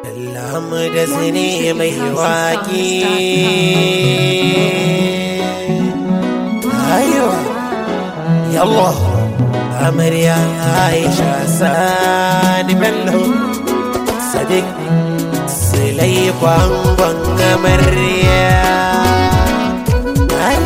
Allah da zane mai waƙi Aiwa Yallah Amarya Aisha Sani Bello Sadiq Silai kwangon amarya Ai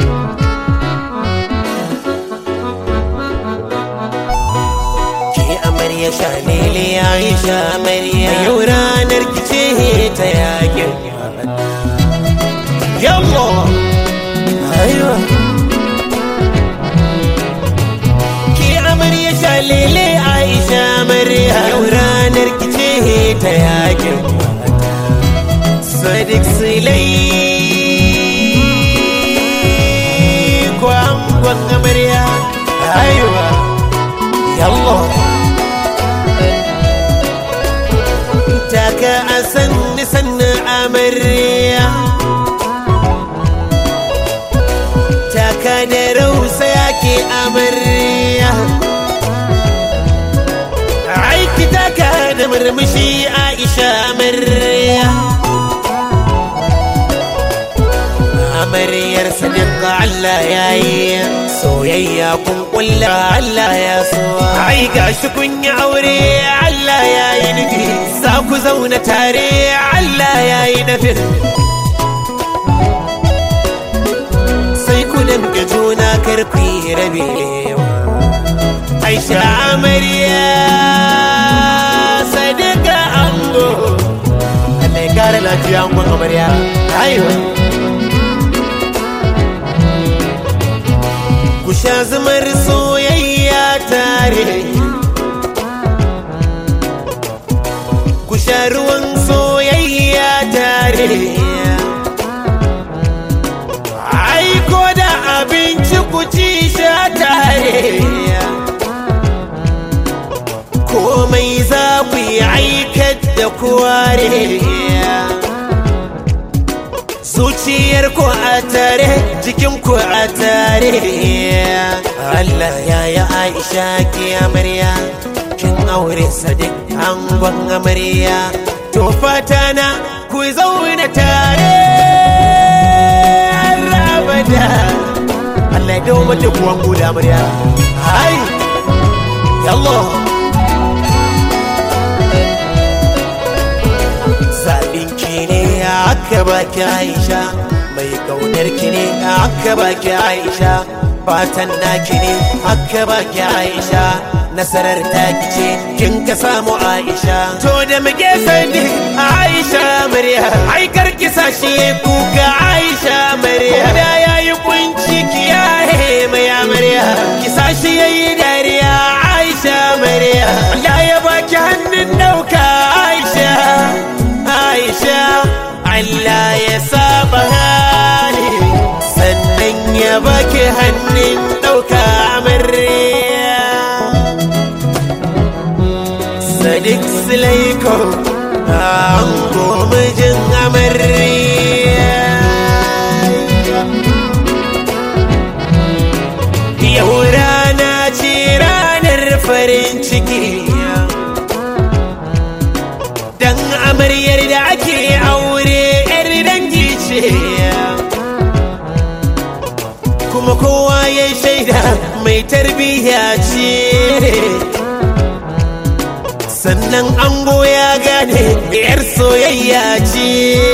Ke amarya shalele Aisha amarya Yau ranar kice ta yakin Yallah Aiwa Ki amarya shalele Aisha amarya Yau ranar kice ta yakin Sadiq Silai Kwangon amarya Aiwa Yallah Taka a sanni sanni amarya Taka da rausa yake amarya Aiki taka da murmushi Aisha amarya Amaryar sadiqa Allah ya yi soyayya kun kulla Allah ya so ai gashi kun yi aure Allah ya yi nufi za ku zauna tare Allah ya yi nufin sai ku damke juna karfi rabewa Aisha amarya sadiqa ango Allah ya kare lafiya angon amarya aiwa ku sha zumar soyayya tare ku sha ruwan soyayya tare aiko da abinci ku ci sha tare komai za ku yi aikat da kuware zuciyar ku a tare jikin ku a tare Allah ya yi Aisha ki amarya kin aure sadiq angon amarya to fata na ku zauna tare har abada Allah ya dawo mata ku wango da amarya hai yallah zaɓin ki ne aka baki Aisha mai kaunar ki ne aka baki Aisha fatan naki ne aka baki Aisha nasarar taki ce kin ka samu Aisha to da muke sani Aisha Maryam ai karki sashi kuka Aisha Maryam da yayi kunci ki yaye mai Maryam ki sashi yayi dariya Aisha Maryam Allah ya baki hannun dauka Aisha Aisha Allah ya saba hali sannan ya baki hannun ɗauka amarya Sadiq Sulaiko an mijin amarya Yau rana ce ranar farin ciki Dan amaryar da ake aure 'yar dangi ce Kuma kowa ya shaida mai tarbiyya ce Sannan ango ya gane 'yar soyayya ce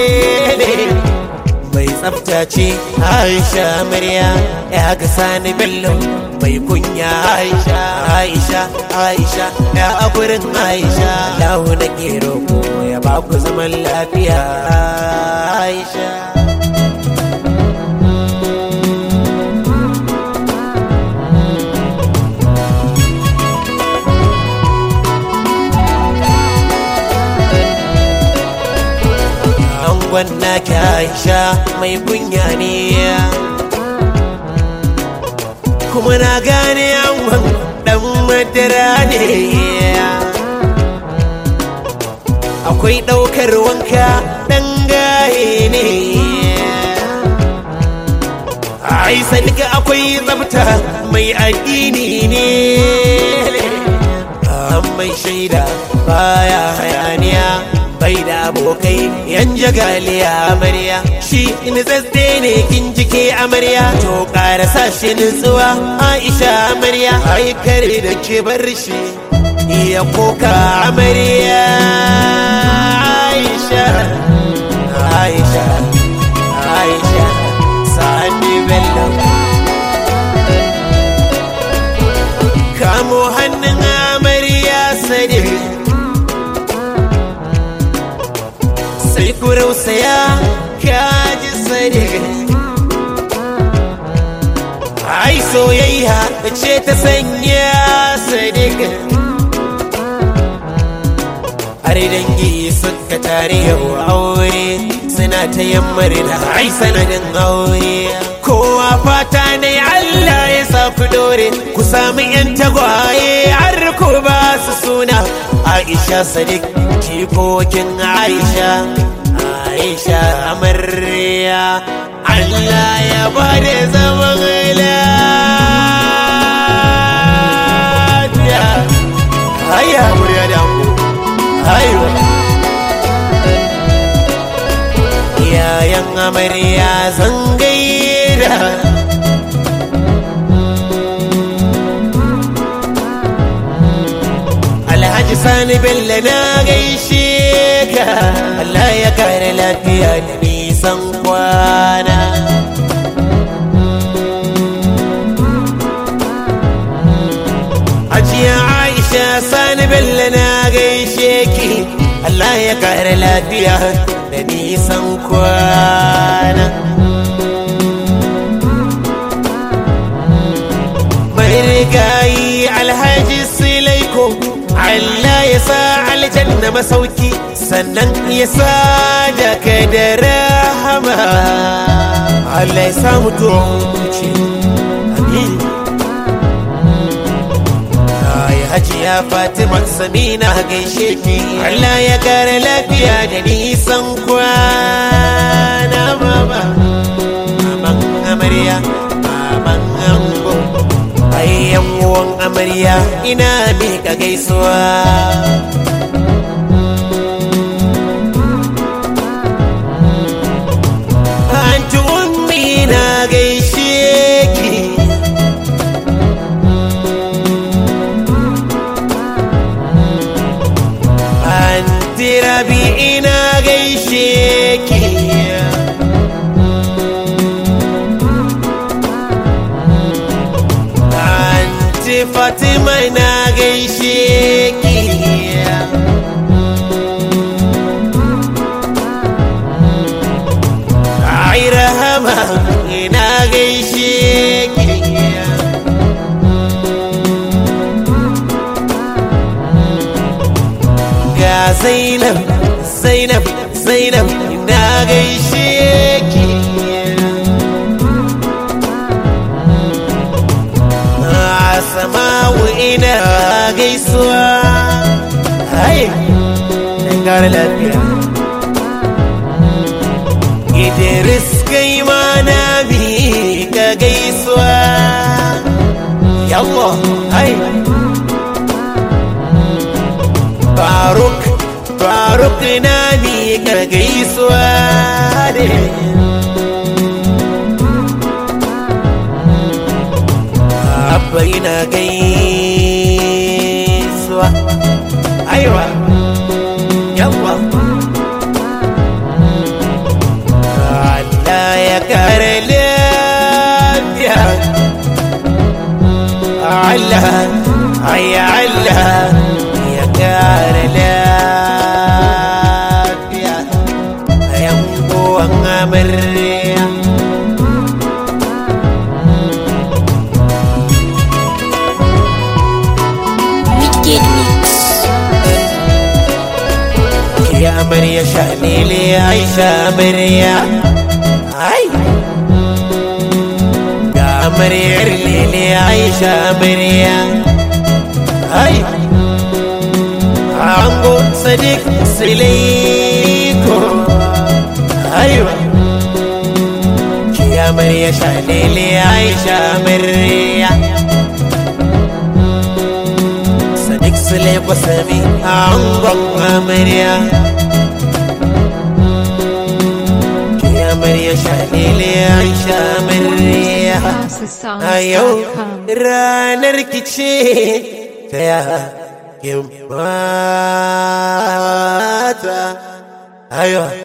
Mai tsafta ce Aisha amarya ya ga sani bello mai kunya Aisha Aisha Aisha ya a gurin Aisha Lahu na kero ko ya ba ku zaman lafiya Aisha Angon naki Aisha mai kunya ne kuma na gane angon dan madara ne akwai ɗaukar wanka ɗan gaye ne ai sadika akwai tsafta mai addini ne an mai shaida baya hayaniya bai abokai yan jagaliya amarya shi nitsatse ne kin jike amarya to ƙara sa shi nutsuwa aisha amarya ai kare da ke bar shi iya koka amarya aisha aisha aisha sani bello kamo hannun amarya sadi sai ku rausaya kaji sadi ai soyayya ce ta sanya sadiq har dangi suka tare yau aure suna ta yammar da ai sanadin aure kowa fata ne Allah ya sa ku dore ku sami yan tagwaye har ku ba su suna Aisha Sadiq jikokin Aisha Aisha amarya Allah ya ba da zaman lafiya Hayya amarya da ango Hayya Iyayen amarya zan gaida Alhaji Sani Bello na gaishe ka Allah ya kare lafiya da nisan kwana Ajiya Aisha Sani Bello na gaishe ki Allah ya kare lafiya da nisan kwana Mai rigayi Alhaji Silaiko Allah ya sa aljanna masauki sannan ya sa daga da rahama Allah ya sa mutuwa amin Ai hajiya Fatima Samina gaishe ki Allah ya kare lafiya da nisan kwana mama Maman amarya Maman ango Ai yan uwan amarya ina mika gaisuwa Anti ummi na gaishe ki Anti rabi ina gaishe ki Anti Fatima na gaishe ki Ai Rahama ina gaishe ki ga Zainab Zainab Zainab ina gaishe ki Asma'u ina gaisuwa Hai dan gara lafiya Idris kai ma na bi ka gaisuwa Yallah hai Faruk Faruk na mi ka gaisuwa ne Abba ina gaisuwa Aiwa Yawa Allah ya kare lafiya Allah ay Allah ya kare lafiya yan uwan amarya Wicked Mix. ya amarya shalele aisha amarya ai ga amaryar lele aisha amarya ai ango sadiq siliko aiwa ki amarya shalele aisha amarya sadiq siliko sami angon amarya Aisha Mariya a yau ranar kice ta ya mata ayo